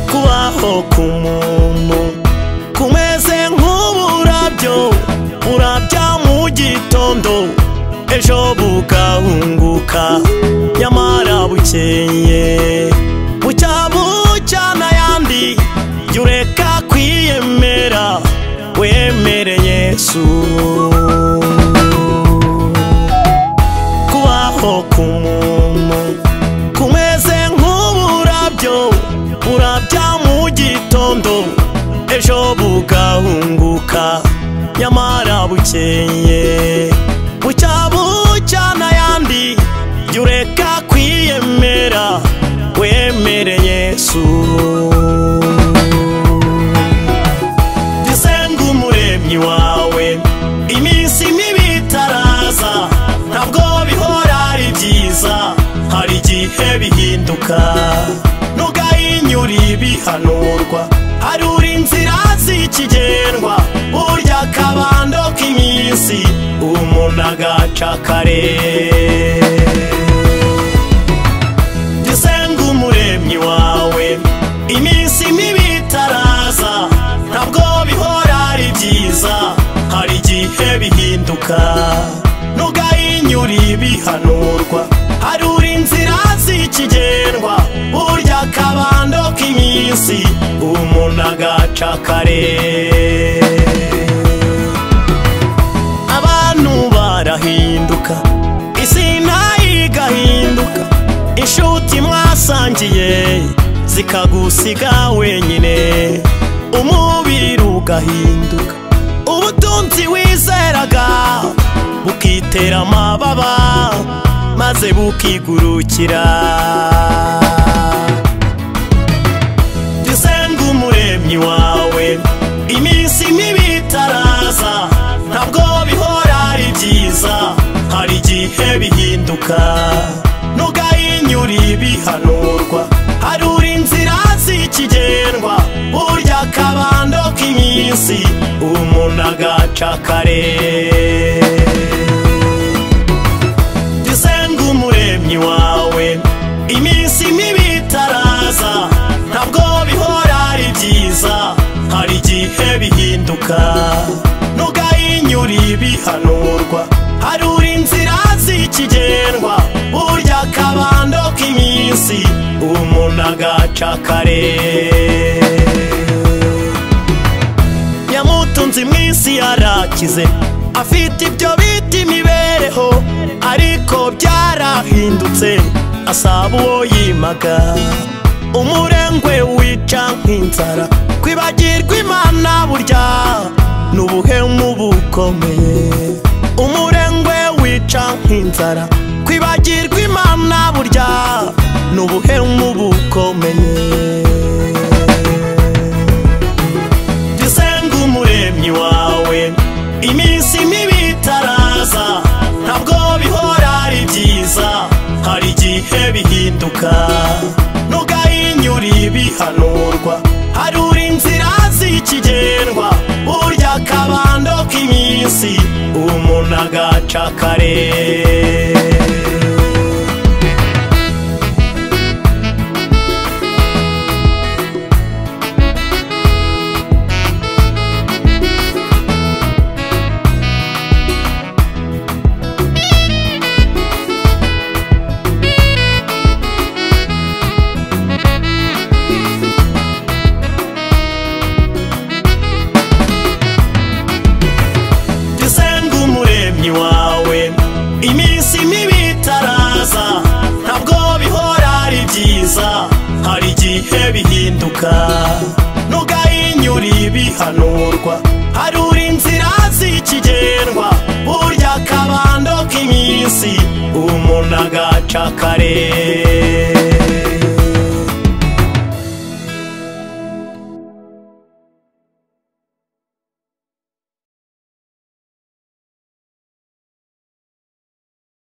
aho ku muntu kumeze nk'uburabyo burabya mu gitondo ejo bugahunguka nyamara bukeye bucya bucya n'ayandi jya ureka kwiyemera wemere yesu kubaho ku muntu kumeze nk'uburabyo burabya mu gitondo ejo bugahunguka nyamara bukeye bucya bucya n'ayandi jya ureka kwiyemera wemere yesu dusenga umuremyi wawe iminsi mibi itaraza ntabwo bihora ari byiza hari igihe bihinduka nugahinyura ibihanurwa harura inzira z'ikigendwa burya akabando k'iminsi umuntu agaca kare dusenga umuremyi wawe iminsi mibi itaraza ntabwo bihora ari byiza hari igihe bihinduka nugahinyura ibihanurwa harura inzira z'ikigendwa burya akabando k'iminsi umuntu agaca kare abantu barahinduka isi nayo igahinduka inshuti mwasangiye zikagusiga wenyine umubiri ugahinduka ubutunzi wizeraga bukitera amababa maze bukigurukira dusenga umuremyi wawe iminsi mibi itaraza ntabwo bihora ari byiza hari igihe bihinduka nugahinyura ibihanurwa harura inzira z'ikigendwa burya akabando k'iminsi umuntu agaca kare dusenga umuremyi wawe iminsi mibi itaraza ntabwo bihora ari byiza hari igihe bihinduka nugahinyura ibihanurwa harura inzira z'ikigendwa burya akabando k'iminsi umuntu agaca kare yamutunze iminsi yarakize afite ibyo bita imibereho ariko byarahindutse asaba uwo yimaga umurengwe wica nk'inzara kwibagirwa imana burya ni ubuhemu bukomeye umurengwe wica nk'inzara kwibagirwa imana burya ni ubuhemu bukomeye dusenga umuremyi wawe iminsi mibi itaraza ntabwo bihora ari byiza hari igihe bihinduka nugahinyura ibihanurwa harura inzira z'ikigendwa burya akabando k'iminsi umuntu agaca kare dusenga umuremyi wawe iminsi mibi itaraza ntabwo bihora ari byiza hari igihe bihinduka nugahinyura ibihanurwa harura inzira z'ikigendwa burya akabando k'iminsi umuntu agaca kare